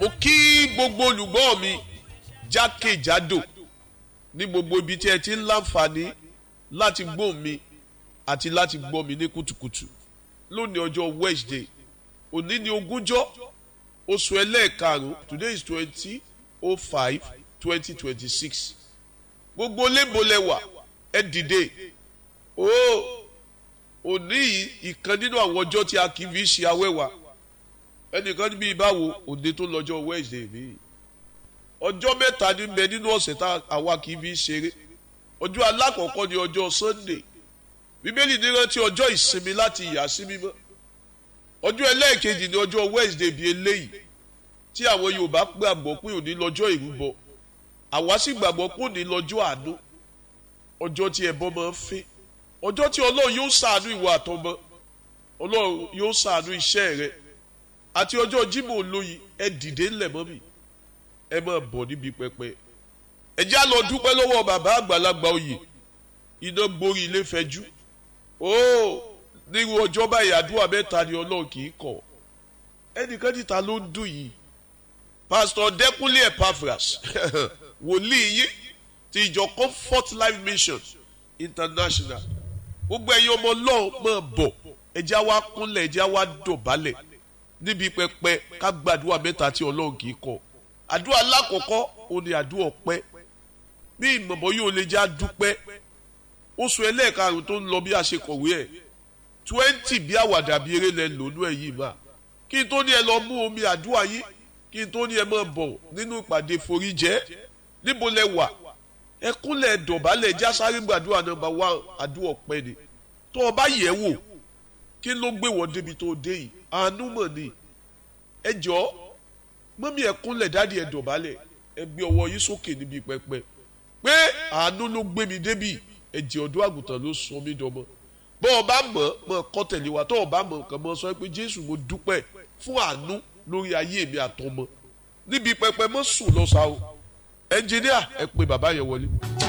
mo kí gbogbo olùgbọ́ mi jákèjádò ní gbogbo ibi tí ẹ ti ń láǹfààní láti gbọ́ mi àti láti gbọ́ mi ní kùtùkùtù lónìí ọjọ́ Wednesday òní ni ogúnjọ́ oṣù ẹlẹ́ẹ̀karùn-ún today is twenty oh five twenty twenty six gbogbo lébòlẹ́wà ẹ dìde ooo òní yìí ìkan nínú àwọn ọjọ́ tí a kì í fi ṣe awẹ́wà ẹnìkan níbi ìbáwo òde tó lọ́jọ́ Wednesday mi ọjọ́ mẹ́ta ní bẹ nínú ọ̀sẹ̀ tá àwa kì í fi ṣeré ọjọ́ alákọ̀ọ́kọ́ ni ọjọ́ Sunday bíbélì ní rántí ọjọ́ ìsinmi láti yà sí mímọ́ ọjọ́ ẹlẹ́ẹ̀kejì ni ọjọ́ Wednesday bíi eléyìí tí àwọn Yorùbá gbàgbọ́ pé òní lọ́jọ́ ìrúbọ àwa sì gbàgbọ́ pé òní lọ́jọ́ àánú ọjọ́ tí ẹbọ máa ń fẹ́ ọjọ́ tí Ọlọ́run yóò ṣàánú ìwọ àtọmọ Ọlọ́run yóò ṣàánú iṣẹ́ rẹ àti ọjọ́ Jímọ̀ olóyin ẹ dìde ńlẹ̀ mọ́ mi ẹ máa bọ̀ níbi pẹpẹ ẹ já lọ dúpẹ́ lọ́wọ́ bàbá àgbàlagbà oyè iná gborí ilé fẹjú óò nírú ọjọ́ báyìí àdúrà mẹ́ta ni Ọlọ́run kì í kọ̀ ẹnìkan níta ló ń dùn yìí pásítọ̀ Dẹ́kúnlé Epaphras wòlíì yìí ti ìjọ Comfort Life Mission International gbogbo ẹ̀yin ọmọ Ọlọ́run máa bọ̀ ẹjá wa kúnlẹ̀ ẹjá wa dọ̀bálẹ̀ níbi pẹpẹ ká gbàdúrà mẹ́ta tí Ọlọ́run kì í kọ̀ àdúrà alákọ̀ọ́kọ́ ó ní àdúrà ọpẹ́ bí ìmọ̀mọ́ yóò lè já dúpẹ́ oṣù ẹlẹ́ẹ̀karùn tó ń lọ bí a ṣe kọ̀wé ẹ̀ twenty bí àwàdà bí eré lẹ lónú ẹ̀ yìí mà kí n tó ní ẹ lọ mú omi àdúrà yìí kí n tó ní ẹ máa bọ̀ nínú ìpàdé foríjẹ́ níbo lẹ wà ẹ kúnlẹ̀ dọ̀bálẹ̀ já sáré gbàdúrà nọ́mbà wá àdúrà ọpẹ́ ni tó o bá yẹ̀ wò kí ló gbé wọ́n débi tó o dé yìí àánú mọ̀ ni ẹ jọ̀ọ́ mọ́mí ẹ kúnlẹ̀ dáàdi ẹ dọ̀bálẹ̀ ẹ gbé ọwọ́ yín sókè níbi pẹpẹ pé àánú ló gbé mi débi ẹ̀jẹ̀ ọ̀dọ́ àgùntàn ló sọ mí dọmọ bọ́ ọ bá mọ̀ mọ̀ kọ́ tẹ̀lé wa tọ́ ọ bá mọ̀ kàn mọ́ sọ pé Jésù mo dúpẹ́ fún àánú lórí ayé mi àtọmọ níbi pẹpẹ mọ́ sùn lọ́sàá o ẹnjìníà ẹ pé bàbá yẹn wọlé.